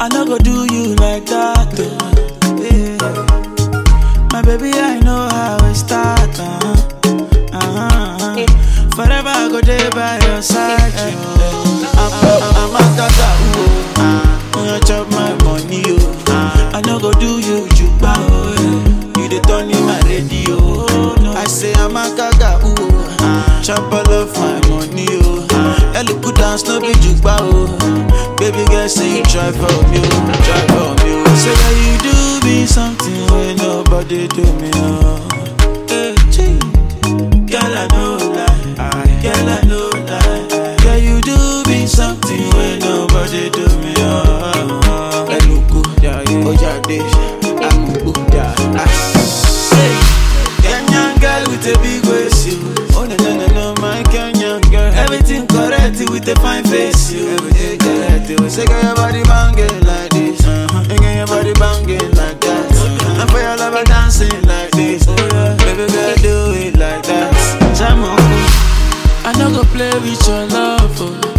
I no go do you like that. Oh. Yeah. My baby, I know how it start. Uh-huh. Uh-huh. Forever I go there by your side. Oh. I'm, I'm, I'm a tata, oh. When you chop my money, oh. I no go do you juba, oh. yeah. You the turn in my radio. Oh. I say I'm a gaga, ooh. Chop all of my money, oh. Ellie put down no be juba, oh. Baby girl, say you try for me, oh. Try for me, oh. Say that you do me something when nobody do me, oh. Hey, gee. Girl, I know lie. Girl, I know lie. Girl, you do me something when nobody do me, oh. Eluku, Ojade, Amubu, ah. Say, Kenyan girl with a big waist, you. Oh no no no no, my Kenyan girl. Everything correct with a fine face, you. Everything correct. You say, girl, your body banging like this, uh-huh. and girl, your body banging like that. And for your lover dancing like this, baby girl, do it like that. Jam on, I no go play with your love,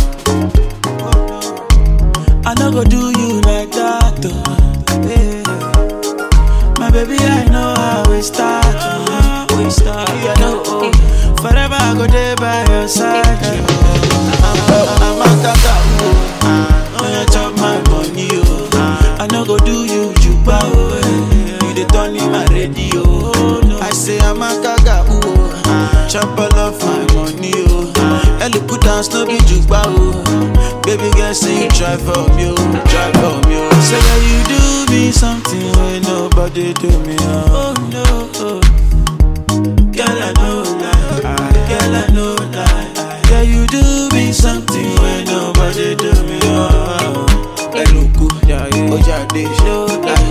oh. I no go do you like that, oh. Yeah. My baby, I know how we start. Oh. We start, yeah, no, oh. Forever I go there by your side. Oh. I'm, I'm a tata, oh. When you chop my money, oh. I no go do you juba, oh. eh. You the turn in my radio. Oh. I say I'm a gaga, oh. Chop all of my money, oh. Ellie put down no be juba, oh. Baby girl, say you try for me, oh. Try for me, oh. Say that you do me something when nobody do me, oh. Oh no, oh. Girl, I know lie. Girl, I know lie. Girl, you do me something when nobody do me, oh. Eluku, Ojade, no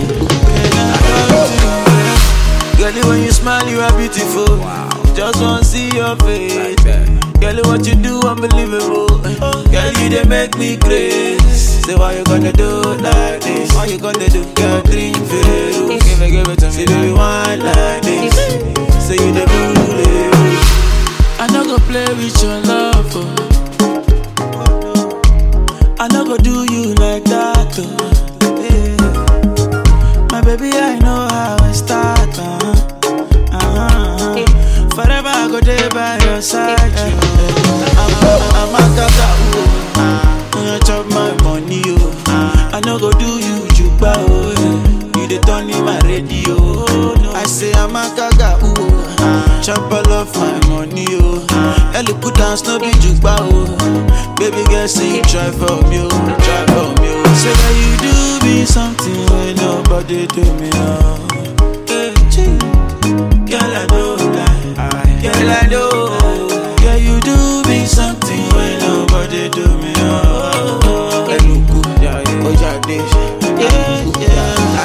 lie. Girl, when you smile, you are beautiful. Just wanna see your face. Girl, what you do, unbelievable. Girl, you they make me crazy. Say, why you gonna do like this? Why you gonna do? Girl, drink Veru. Give it, give it to me. Say, baby, wine like this. Say, you the bully. I no go play with your love. Oh. I no go do you like that. Oh. Yeah. My baby, I know how it start. Uh-huh. Uh-huh. Forever I go there by your side. I'm, I'm a gaga, oh. When you chop my money, oh. I no go do you juba, oh. yeah. You the turn in my radio. Oh. I say I'm a gaga, oh. Chop all of my money, oh. Ellie put down no be juba, oh. Baby girl, say you try for me, oh. Try for me, oh. Say that you do me something when nobody do me, oh. Hey, gee. Girl, I know lie. Girl, I know. Girl, you do me something when nobody do me. Oh, Eluku, Ojade, yeah, yeah.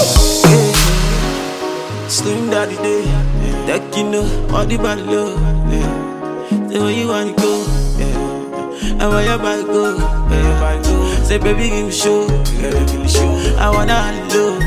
Slim daddy day, that you know, all the body low. Yeah. Say where you wanna go, yeah. And where your body go, yeah. Say baby give me show, yeah. I wanna low.